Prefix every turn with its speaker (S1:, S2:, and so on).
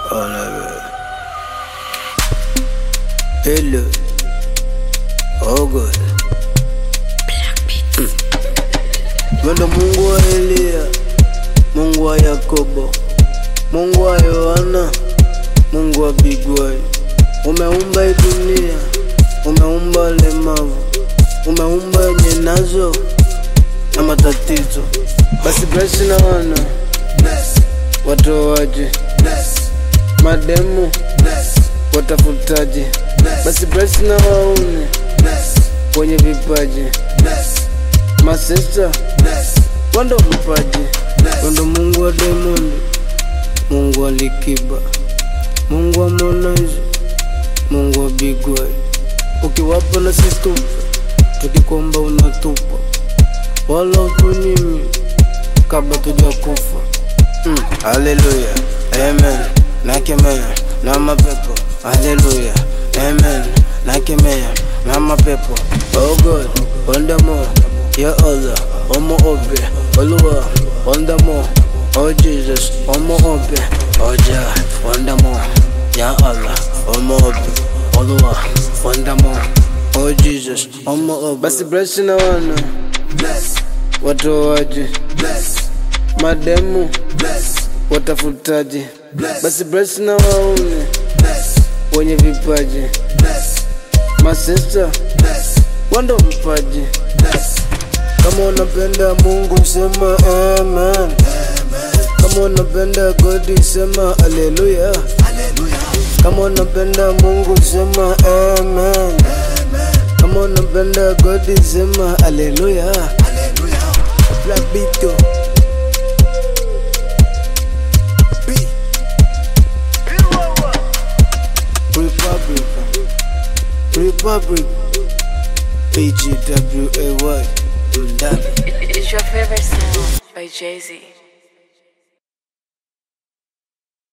S1: on it. Hello. Oh God. Wendo Mungu wa Elia, Mungu wa Yakobo, Mungu wa Yohana, Mungu wa Bigwai. Umeumba hii dunia, umeumba walemavu, umeumba wenye nazo na matatizo. Basi bless na wana watoaji, mademu watafutaji, basi bless na waune wenye vipaji, masista wando vipaji, wando Mungu wa Diamond, Mungu wa Likiba, Mungu wa Harmonize, Mungu wa Bigwai. Ukiwapa na sisi tupa, tukikomba unatupa, wala utunyimi kabla tujakufa. Mm, haleluya, amen. Nakemea na mapepo, haleluya, amen. Nakemea na mapepo. Oh God, wonderful, ya Allah, omo obe, Oluwa, wonderful, oh Jesus, omo obe, oh Jah, wonderful, ya Allah, omo obe, Oluwa, wonderful, oh Jesus, omo obe. Basi bless na wana watoaji mademu watafutaji, basi bless na waune wenye vipaji, masista wando vipaji. Kama unapenda Mungu sema amen, kama unapenda God sema haleluya, kama unapenda Mungu sema amen, kama unapenda God sema haleluya. Black beat yo. Republic, Republic, PGWAY, Mdali.
S2: It's your favorite sound by Jay Z.